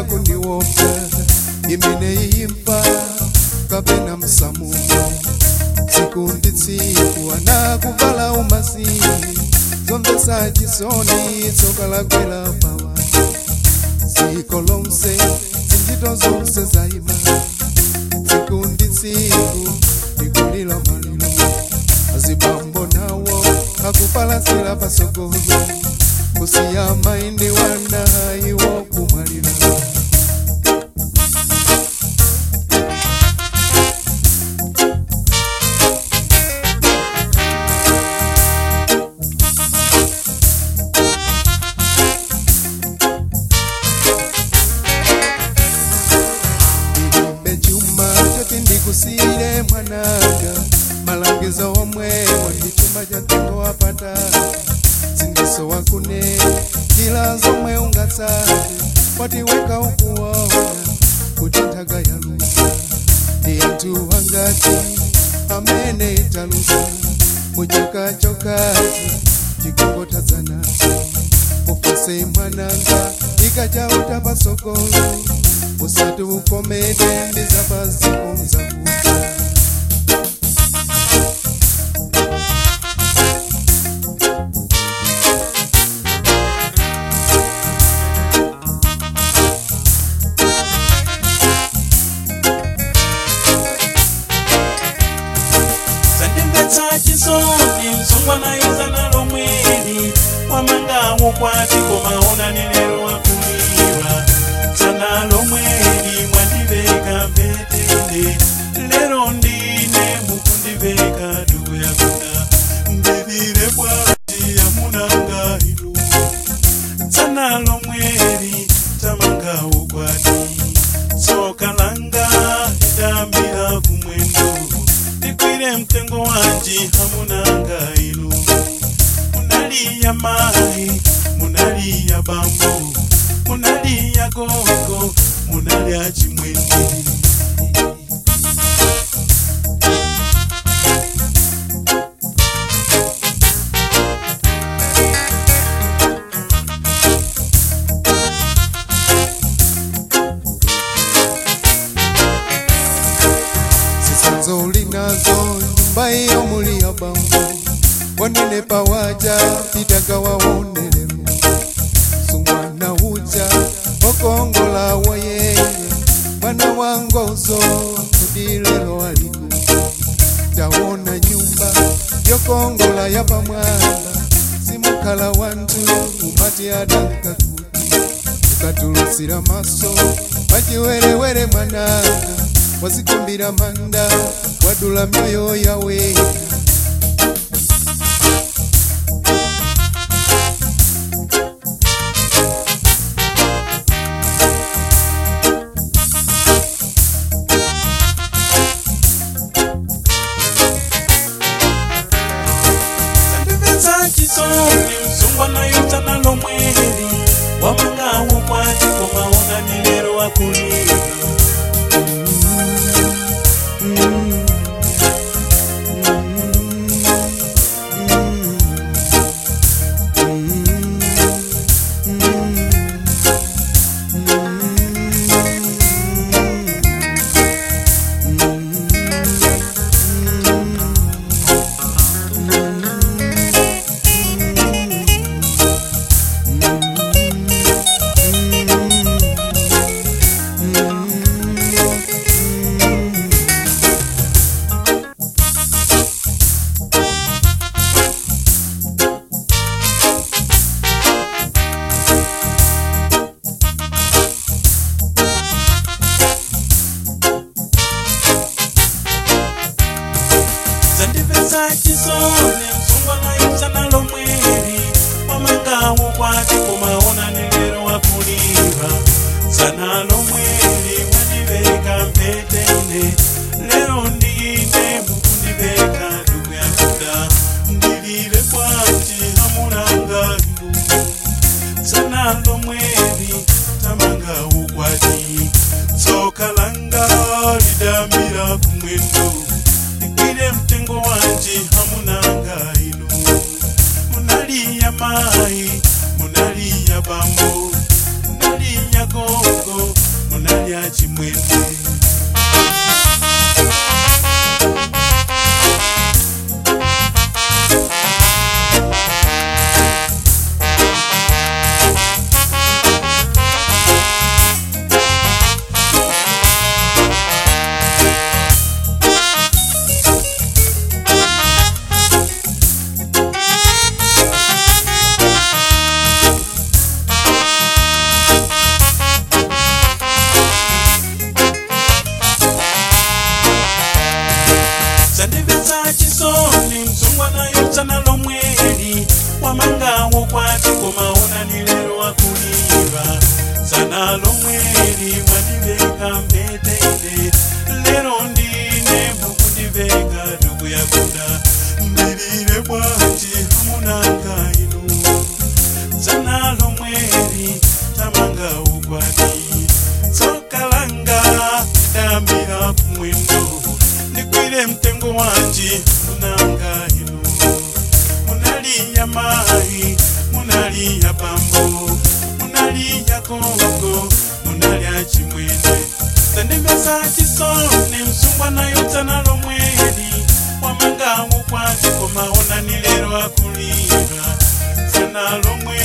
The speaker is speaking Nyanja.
mwayamba kundiwopya imene iyimfa kapena msamumo tsiku ndi tsiku anakuvala umasiye zomvetsa chisoni tsoka lakwera pawa dziko lonse zinjito zonse zayima tsiku ndi tsiku likulira maliro azibambo nawo akupalasira pasogolo kusiya maindi wana iwo kumwalira ndilibe chuma choti ndikusiyire mwananga malangizo omwe wandituma cha mtengo wapata zindiso wakune njira zomwe ungatsate watiweka ukuona kuti nthaka yalusa ndi anthu angati amene talusa muchaka chokati chikungotadzanaso ufase mwananga ikachauta pasokolo usati ukomede ndizapazikonza kuta zandimvetsa chisoni msungwa nayoza nalo mweli wamangawo kwati komaona nelero wakuliwa zanalo mweli mwandiveka mbetele lero ndine mukundiveka dugu yakuda ndivire bwati yamunanga ilu zanalo mweli tamangawo kwati tsoka langa lidambira kumwendo ndikwire mtengo wanji hamunanga inu munaliya mai munaliya bambo munaliya gogo munalya chimwene zisanzo ulinazo nyumba iyo muli ya bambo wanene pawaja pitaka waonelemo sumwana uja okongola wayeye mwana wangozo kudilelo aliku tawona nyumba yokongola ya pamwamba simukhala wantu umati adanka kuti ukatulusira maso pachiwerewere mwananga wazikumbira manda wadula myoyo yawe zandimvetsa chisoni msungwa nayoza nalo mweli wamangawo kwati komaona nelero wakuliwa zandimvetsa chisoni msungwa nayoza nalo mweli wamangawo kwati komaona nelero wakuliva zanalo mweli mwandiveka mpetene lero ndine mukundiveka ndugu yakuda ndilile kwati hamunanga ilu zanalo mweli tamangawo kwati tsoka langa lidambira kumwendo ikwire mtengo wanje hamunanga inu munaliya mai munaliya bambo munaliya gogo zandimesa chisoni msungwana yotsana lomweli wamangawo kwati komaonani lero wakuliva tsana lomweli mwandiveka mbetele lero ndine mukundiveka tukuyakuda mbilire bwanji hamunanga inu tsana lomweli tamanga ukwati tsokalanga dambira kumwendo ndikwire mtengo wanji munanga inu munaliya mayi munaliya pambo munaliya kongo munalya chimwene zandimesa chisoni msungwana yotsana lomweli wamangawo kwati komaonani lero akulira tsana lomweli